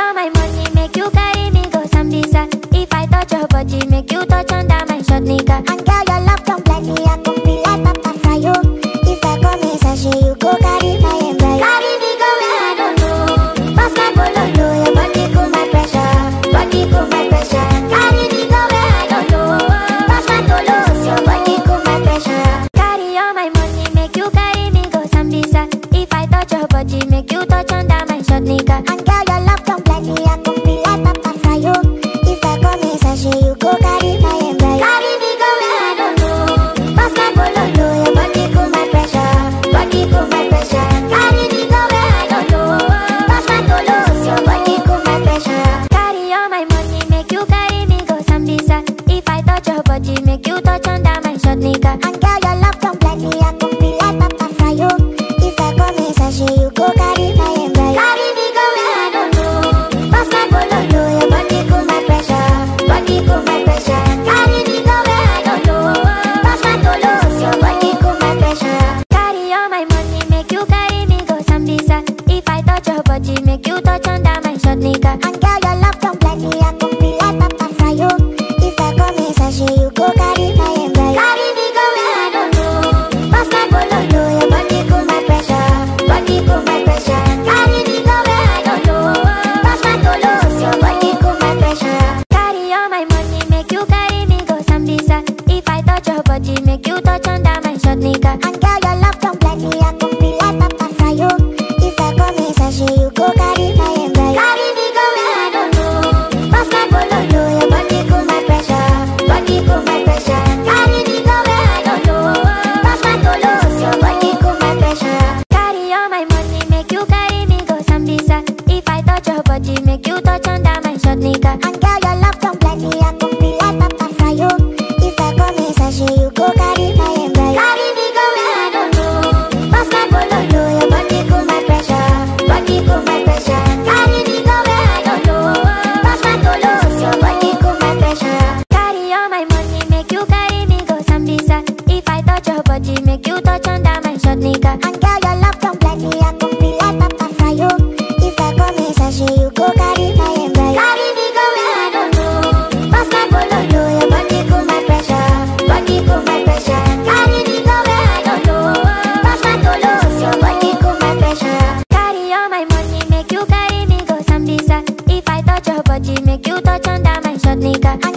all my money, make you carry me go Sambisa. If I touch your body, make you touch under my short nigga. And girl, your love don't blind me, I can be like Papa Frio. If I come in sachet, you go carry my embryo. Carry me go where I don't know. Pass my bololo, Your body cool my pressure, body cool my pressure. carry me go where I don't know. Pass my tolos, Your body cool my pressure. Carry all my money, make you carry me go Sambisa. If I touch your body, make you touch under my short nigga. And girl, your love don't blind me, I can be like Papa Frio. If I come in sachet, you go carry my embryo. Carry me go where I don't know. Pass my bololo, Your body cool my pressure, body cool my pressure. carry me go where I don't know. Pass my tolos, Your body cool my pressure. Carry all my money, make you carry me go Sambisa. If I touch your body, make you touch under my short nigga. And girl, your love don't blind me, I can be like Papa Frio. If I come in sachet, you go carry my embryo. Carry me go where I don't know. Pass my bololo, Your body cool my pressure, body cool my pressure. carry me go where I don't know. Pass my tolos, Your body cool my pressure. Carry all my money, make you carry me go Sambisa. If I touch your body, make you touch under my short nigga. And girl, your love don't blind me, I can be like Papa Frio. If I come in sachet, you go carry my embryo. Carry me go where I don't know. Pass my bololo, Your body cool my pressure, body cool my pressure. carry me go where I don't know. Pass my tolos, Your body cool my pressure. Carry all my money, make you carry me go Sambisa. If I touch your body, make you touch under my short nigga. And girl, your love don't blind me, I can be like Papa Frio. If I come in sachet, you go carry my embryo. Carry me go where I don't know. Pass my bololo, Your body cool my pressure, body cool my pressure. carry me go where I don't know. Pass my tolos, Your body cool my pressure. Carry all my money, make you carry me go Sambisa. If I touch your body, make you touch under my short nigga. And girl, your love don't blind me, I can be like Papa Frio. If I come in sachet, you go carry my embryo. Carry me go where I don't know. Pass my bololo, Your body cool my pressure, body cool my pressure. carry me go where I don't know. Pass my tolos, Your body cool my pressure. Carry all my money, make you carry me go Sambisa. If I touch your body, make you touch under my short nigga. And girl, your love don't blind me, I can be like Papa Frio. If I come in sachet, you go carry my embryo. Carry me go where I don't know. Pass my bololo, Your body cool my pressure, body cool my pressure. carry me go where I don't know. Pass my tolos, Your body cool my pressure. Carry all my money, make you carry me go Sambisa. If I touch your body, make you touch under my short nigga.